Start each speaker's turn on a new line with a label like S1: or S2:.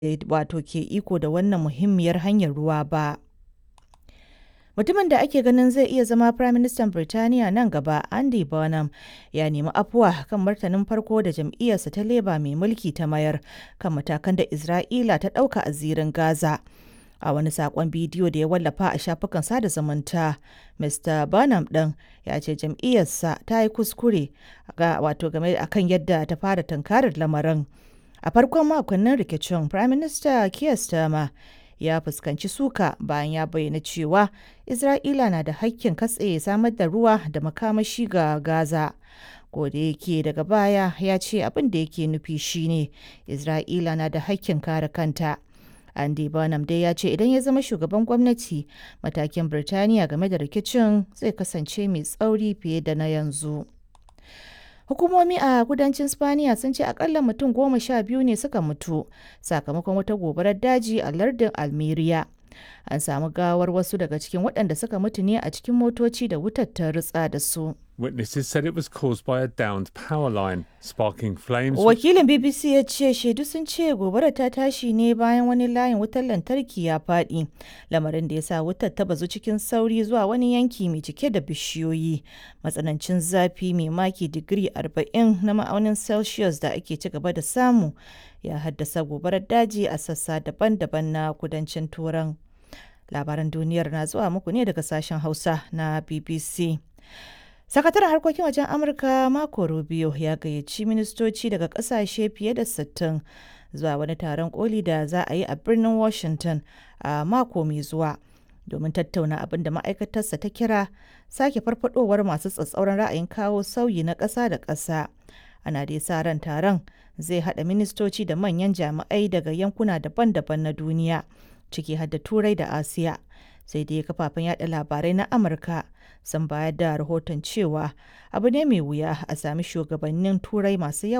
S1: wato ke iko da wannan muhimmiyar hanyar ruwa ba. Mutumin da ake ganin zai iya zama Firaministan Birtaniya nan gaba, Andy Burnham, ya nemi afuwa kan martanin farko da jam'iyyarsa ta Labour mai mulki ta mayar kan matakan da Isra'ila ta ɗauka a zirin Gaza. A wani saƙon bidiyo da ya wallafa a shafukan sada zumunta, Mr. Burnham ɗin ya ce jam'iyyarsa ta yi kuskure wato game akan yadda ta fara tunkarar lamarin. A farkon makonnin rikicin, Firaminista Keir Starmer ya fuskanci suka bayan ya bayyana cewa Isra'ila na da hakkin katse samar da ruwa da makamashi ga Gaza. da yake daga baya ya ce abin da yake nufi shine Isra'ila na da hakkin kare kanta. Andy Burnham dai ya ce idan ya zama shugaban gwamnati matakin Birtaniya game da rikicin zai kasance mai tsauri fiye da na yanzu. Hukumomi a kudancin Spaniya sun ce akalla mutum goma sha biyu ne suka mutu sakamakon wata gobarar daji a lardin Almeria. An samu gawar wasu daga cikin waɗanda suka mutu ne a cikin motoci da wutar ta ritsa da su.
S2: Witnesses said it was caused by a downed power line, sparking flames.
S1: Wakilin BBC ya ce shaidu sun ce gobarar ta tashi ne bayan wani layin wutar lantarki ya faɗi, lamarin da ya sa wutar ta bazu cikin sauri zuwa wani yanki mai cike da bishiyoyi. Matsanancin zafi mai maki digiri 40 na ma'aunin Celsius da ake ci gaba da samu ya haddasa gobarar daji a sassa daban-daban na kudancin Turan. Labaran duniyar na zuwa muku ne daga sashen Hausa na BBC. Sakataren harkokin wajen Amurka Marco Rubio ya gayyaci ministoci daga kasashe fiye da 60 zuwa wani taron koli da za a yi a birnin Washington a mako mai zuwa domin tattauna abin da ma'aikatarsa ta kira sake farfadowar masu tsatsauran ra'ayin kawo sauyi na ƙasa da ƙasa. Ana dai sa ran taron zai haɗa ministoci da manyan jami'ai daga yankuna daban-daban na duniya, ciki har da Turai da Asiya. sai dai kafafen yada labarai na amurka sun bayar da rahoton cewa abu ne mai wuya a sami shugabannin turai masu yawa